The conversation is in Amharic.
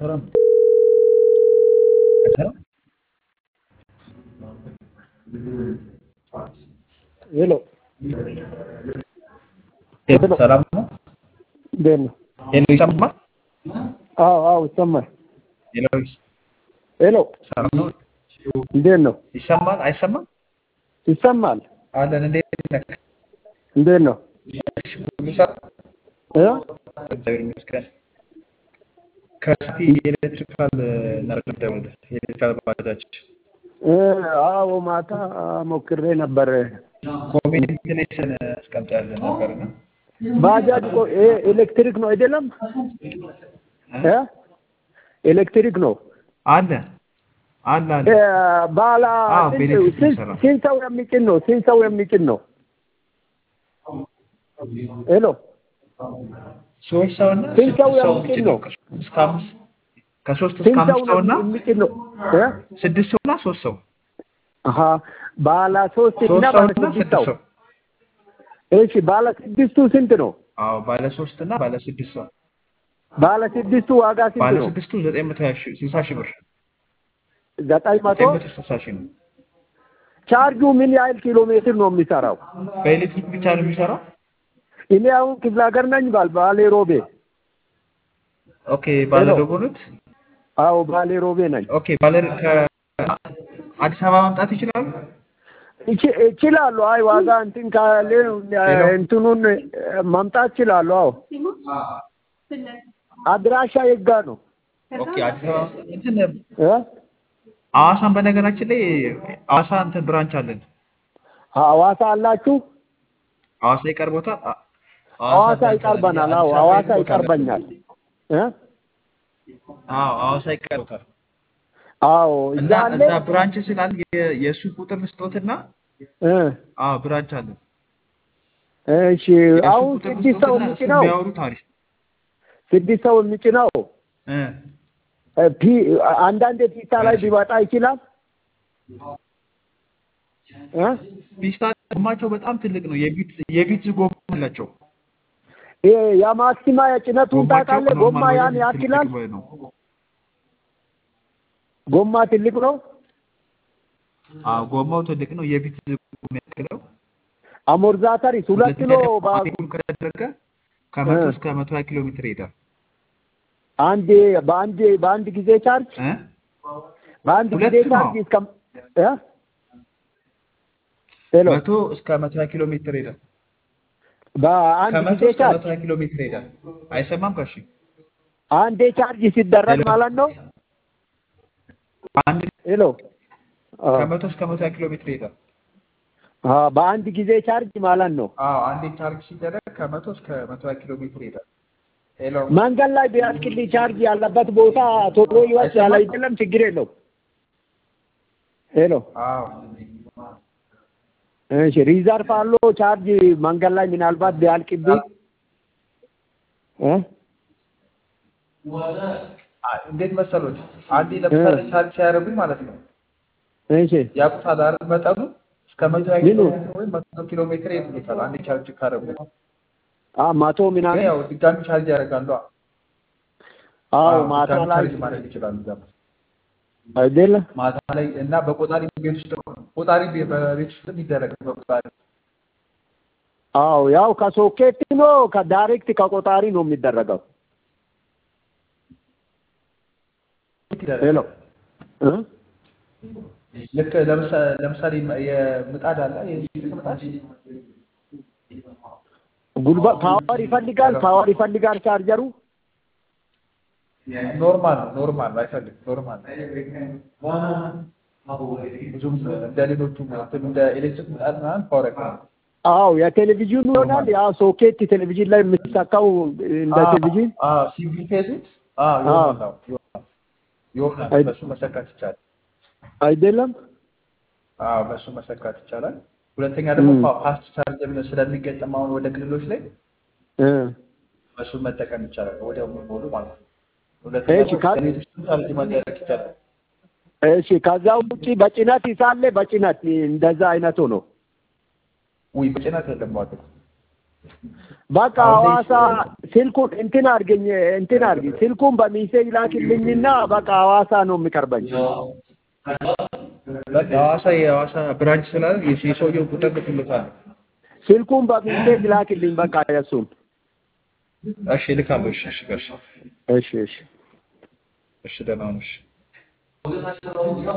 አይሰራም አይሰራም ሄሎ ሄሎ ሰላም ነው እንዴት ነው? ሄሎ ይሰማል አዎ አዎ ይሰማል። ሄሎ ሄሎ ሰላም ነው እንዴት ነው? ይሰማል አይሰማም ይሰማል። አለን እንዴት ነህ እንዴት ነው? እሺ ሁሉ ሰላም እ እግዚአብሔር ይመስገን ከስቲ ኤሌክትሪካል ነበር ደውልልህ ኤሌክትሪካል ባጃጅ እ አዎ ማታ ሞክሬ ነበር። ኮሚኒቲ ላይ ስን አስቀምጠህልን ነበርና ባጃጅ እኮ ይሄ ኤሌክትሪክ ነው አይደለም? እ ኤሌክትሪክ ነው። አለ አለ አለ እ ባላ አዎ፣ ስንት በኤሌክትሪክ ስንት- የሚሰራ። ስንት ሰው የሚጭን ነው? ስንት ሰው የሚጭን ነው? ሄሎ ሶስት ሰው እና ስንት ሰው ስድስት ሰው የሚጭን የሚጭን ነው? ነው ከሶስት እስከ አምስት ከሶስት እስከ ስንት ሰው አምስት ሰው እና ነው የሚጭን ነው? እ ስድስት ሰው እና ሶስት ሰው አሀ ባላ ሶስት እና ሶስት ሰው ባለ እና ስድስት ስድስት ሰው ሰው እሺ ባለ ስድስቱ ስንት ነው? አዎ ባለ ሶስት እና ባለ ስድስት ሰው ባለ ስድስቱ ዋጋ ስንት ባለ ነው? ስድስቱ ዘጠኝ መቶ ሀያ ሺህ ስልሳ ሺህ ብር ዘጠኝ መቶ ዘጠኝ መቶ ስልሳ ሺህ ነው ቻርጁ ምን ያህል ኪሎ ሜትር ነው የሚሰራው? በኤሌክትሪክ ብቻ ነው የሚሰራው እኔ አሁን ክፍለ ሀገር ነኝ ባል ባሌ ሮቤ። ኦኬ ባለ ሄሎ። ዶጎኑት አዎ ባሌ ሮቤ ነኝ። ኦኬ ባለ ከአዲስ አበባ መምጣት ይችላሉ እቺ- እችላለሁ። አይ ዋጋ እንትን ካለ ሄሎ። እንትኑን እ፣ ማምጣት እችላለሁ። አዎ አድራሻ የጋ ነው ኦኬ አዲስ አበባ እንትን እ? ሐዋሳን በነገራችን ላይ ሐዋሳ እንትን ብራንች አለን ሐዋሳ አላችሁ? ሐዋሳ ይቀርቦታል አ- ሐዋሳ ብራንች አለን። ይቀርበናል። አዎ የአዲስ አበባ ሐዋሳ ቦታ አለን። ይቀርበኛል። እ? አዎ ሐዋሳ ይቀርቦታል አዎ እዛ እና አለ። እዛ ብራንች ስላለ የ- የእሱ ቁጥር ልስጦትና እ፣ አዎ ብራንች አለን እሺ የእሱ አሁን ቁጥር ስድስት ሰው ልስጦትና እሱ የሚጭነው ቢያወሩት አሪፍ ስድስት ሰው የሚጭነው እ እ፣ ፒ አንዳንድ ፒስታ ላይ ቢወጣ ይችላል እ? ፒስታ ጎማቸው በጣም ትልቅ ነው። የቢት የቢት ጎማ አላቸው። ይሄ የማክሲማ የጭነቱን ጎማቸው ታውቃለህ? ጎማ ኖርማል ያን ወይ ያክላል። ትልቅ ነው። ጎማ ትልቅ ነው። አዎ ጎማው ትልቅ ነው። የቢት ጎማ ያክለው አሞርዛተሪስ ሁለት ሁለተኛ ኪሎ ደግሞ ባ- አቴኩል ከተደረገ ከመቶ እ። እስከ መቶ ሀያ ኪሎ ሜትር ይሄዳል። አንዴ በአንድ በአንድ ጊዜ ቻርጅ እ? በአንድ ጊዜ ሁለት ነው። ቻርጅ እስከ እ? ሄሎ መቶ እስከ መቶ ሀያ ኪሎ ሜትር ይሄዳል። በአንድ ከመቶ ጊዜ እስከ ቻርጅ መቶ ሀያ ኪሎ ሜትር ይሄዳል። አይሰማም? ከሺ አንዴ ቻርጅ ሲደረግ ሄሎ። ማለት ነው። አንድ ሄሎ አ፣ ከመቶ እስከ መቶ ሀያ ኪሎ ሜትር ይሄዳል። አ፣ በአንድ ጊዜ ቻርጅ ማለት ነው። አዎ አንዴ ቻርጅ ሲደረግ ከመቶ እስከ መቶ ሀያ ኪሎ ሜትር ይሄዳል። ሄሎ መንገድ ላይ ቢያስክልኝ ቻርጅ ያለበት ቦታ ቶሎ ይወስዳል አይደለም? ችግር የለው። ሄሎ አዎ እሺ፣ ሪዘርቭ አለው ቻርጅ መንገድ ላይ ምናልባት ቢያልቅብኝ እ? አ- እንዴት መሰሎት? አንዴ ለምሳሌ ቻርጅ ሲያደርጉኝ ማለት ነው እሺ ያቁታል አይደል? መጠኑ እስከ መቶ ሀያ ኪሎ ምኑ? ሜትር ወይም መቶ ኪሎ ሜትር ይሄዱታል። አንዴ ቻርጅ ካደረጉ አ መቶ ግን ምናምን ያው ድጋሚ ቻርጅ ያደርጋሉ። አዎ አዎ፣ ማታ ድጋሚ ላይ ቻርጅ ማድረግ ይችላሉ። እዛ አይደለ? ማታ ላይ እና በቆጣሪ ቤት ውስጥ ቆጣሪ ቤ- በቤት ውስጥ የሚደረግ በቆጣሪ አዎ ያው ከሶኬት ነው ከዳይሬክት ከቆጣሪ ነው የሚደረገው። ይደረጋል። ሄሎ እ? ልክ ለምሳ- ለምሳሌ የምጣድ አለ የኤሌክትሪክ ምጣድ ጉልበት ፓወር ይፈልጋል፣ ፓወር ይፈልጋል ቻርጀሩ። ኖርማል ነው ኖርማል ነው አይፈልግም ኖርማል ነው ብዙም እንደ ሌሎቹ እንትን እንደ ኤሌክትሪክ ምጣድ ምናምን ፓወር ያክላል አዎ የቴሌቪዥኑ ይሆናል። ያ ሶኬት ቴሌቪዥን ላይ የምትሰካው እንደ ቴሌቪዥን ሲቪ ፌዙት ይሆናል አዎ፣ ይሆናል ይሆናል አይ- በሱ መሰካት ይቻላል አይደለም? አዎ በሱ መሰካት ይቻላል ሁለተኛ ደግሞ ም። ፋስት ቻርጀር ስለሚገጠም አሁን ወደ ክልሎች ላይ እ በሱን መጠቀም ይቻላል ወዲያው የሚሞሉ ማለት ነው ሁለተኛ እሺ፣ ደግሞ ካ- ከቤት ውስጥ ቻርጅ ማድረግ ይቻላል እሺ ከዛ ውጪ በጭነት ይሳለ በጭነት እንደዛ አይነቱ ነው። ውይ በጭነት የለም ዋጋ በቃ አሁን ላይ ሐዋሳ ስልኩን እንትን አድርገኝ እንትን አድርገኝ ስልኩን በሚሴጅ ላክልኝና በቃ ሐዋሳ ነው የሚቀርበኝ። በቃ ሐዋሳ የሐዋሳ ብራንች ስላለ የስ- የሰውየው ቁጥር ልክልታለሁ። ስልኩን በሚሴጅ ላክልኝ በቃ የእሱን። እሺ ልካለሁ። እሺ እሺ ጋሽ እሺ እሺ እሺ ደህና ሁኑ። እሺ